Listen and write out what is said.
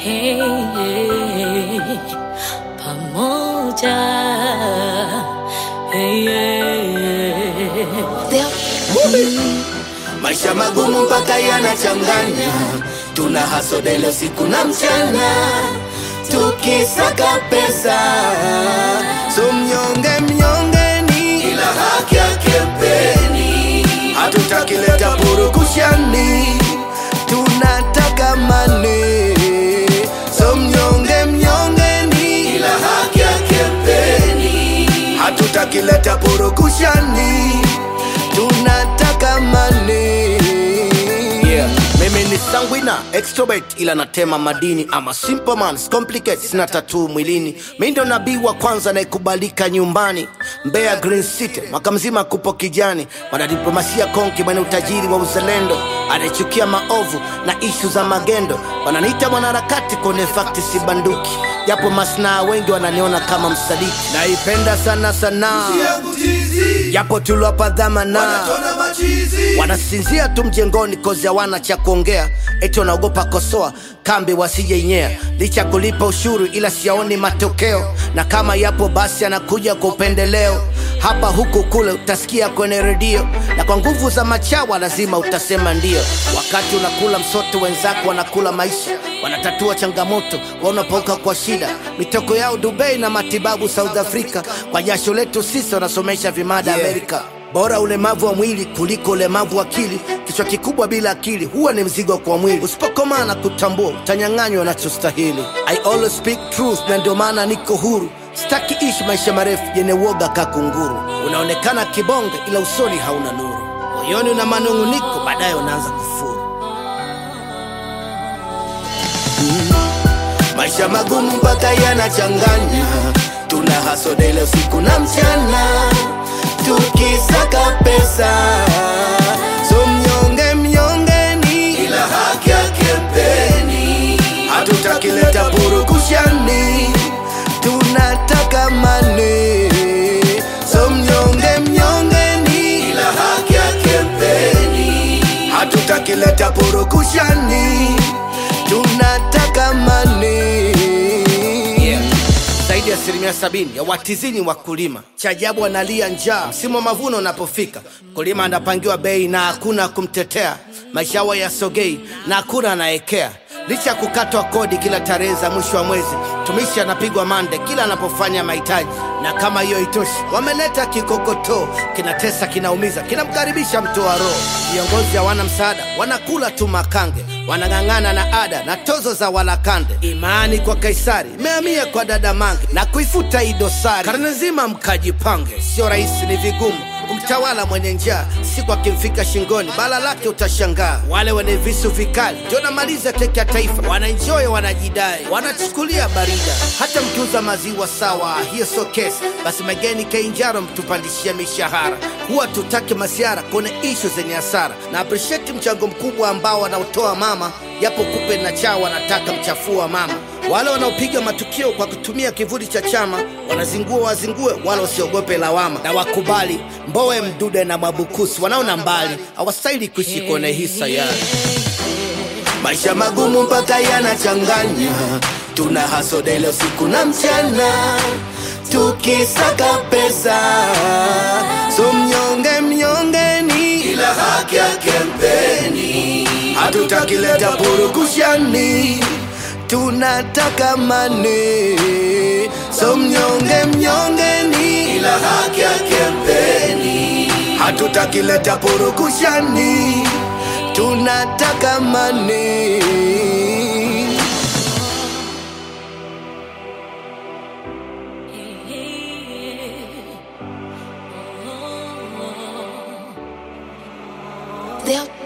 Hey, hey, pamoja hey, hey. Maisha magumu mpaka yanachanganya, tuna hasodelo siku na mchana, tukisaka pesa. So mnyonge mnyongeni, ila haki yake mpeni. Hatutaki leta purukushani, tunataka mane. So mnyonge mnyongeni, ila haki yake mpeni. Hatutaki leta purukushani, tunataka mane. Yeah. Mimi ni sanguina extrovert ila natema madini ama simple man complicate sina tatuu mwilini mi ndo nabii wa kwanza anayekubalika nyumbani Mbeya Green City mwaka mzima kupo kijani wanadiplomasia konki mwenye utajiri wa uzalendo anayechukia maovu na ishu za magendo wananiita mwanaharakati kwenye fakti si banduki japo masnaa wengi wananiona kama msaliti naipenda sana sanaa japo tuliwapa dhamana wanasinzia tu mjengoni kozi hawana cha kuongea eti wanaogopa kosoa kambi wasijeinyea licha kulipa ushuru ila siaoni matokeo na kama yapo basi anakuja kwa upendeleo hapa huku kule utasikia kwenye redio na kwa nguvu za machawa lazima utasema ndio wakati unakula msoto wenzako wanakula maisha wanatatua changamoto wanapauka kwa shida mitoko yao dubai na matibabu south africa kwa jasho letu sisi wanasomesha vimada yeah. amerika bora ulemavu wa mwili kuliko ulemavu wa akili kichwa kikubwa bila akili huwa ni mzigo kwa mwili usipokomaa na kutambua utanyang'anywa unachostahili i always speak truth na ndio maana niko huru sitaki ishi maisha marefu yenye uoga kakunguru unaonekana kibonge ila usoni hauna nuru moyoni una manung'uniko baadaye unaanza kufuru maisha magumu mpaka yanachanganya tuna hasodele usiku na mchana tukisaka pesa so mnyonge mnyongeni ila haki yake mpeni hatutaki leta purukushani tunataka mane so mnyonge mnyongeni ila haki yake mpeni hatutaki leta purukushani tunataka mane yeah zaidi ya asilimia sabini ya watizini wakulima. Cha ajabu wanalia njaa msimu wa mavuno unapofika, mkulima anapangiwa bei na hakuna kumtetea, maisha yao yasogei na hakuna anaekea licha ya kukatwa kodi kila tarehe za mwisho wa mwezi. Mtumishi anapigwa mande kila anapofanya mahitaji, na kama hiyo itoshi, wameleta kikokotoo, kinatesa, kinaumiza, kinamkaribisha mtoa roho. Viongozi hawana msaada, wanakula tu makange, wanang'ang'ana na ada na tozo za walakande. Imani kwa Kaisari imehamia kwa dada Mange na kuifuta hii dosari. Karne nzima mkajipange, sio rahisi, ni vigumu kumtawala mwenye njaa, siku akimfika shingoni bala lake utashangaa. Wale wenye visu vikali ndio namaliza keki ya taifa, wanaenjoy, wanajidai, wanachukulia barida. Hata mkiuza maziwa sawa, hiyo sio kesi. Basi mageni Kilimanjaro mtupandishia mishahara, huwa tutake masiara kwenye ishu zenye hasara, na appreciate mchango mkubwa ambao wanaotoa mama, japo kupe na chao wanataka mchafua mama wale wanaopiga matukio kwa kutumia kivuli cha chama wanazingua wazingue, wala wasiogope lawama na wakubali. Mbowe, Mdude na Mwabukusi wanaona mbali, hawastahili kuishi kwenye hii sayari. Maisha magumu mpaka yanachanganya, tuna hasodele usiku na mchana, tukisaka pesa. So mnyonge mnyongeni, ila haki yake mpeni. Hatutaki leta purukushani tunataka mane so mnyonge mnyongeni ila haki yake mpeni hatutaki leta purukushani tunataka mane They'll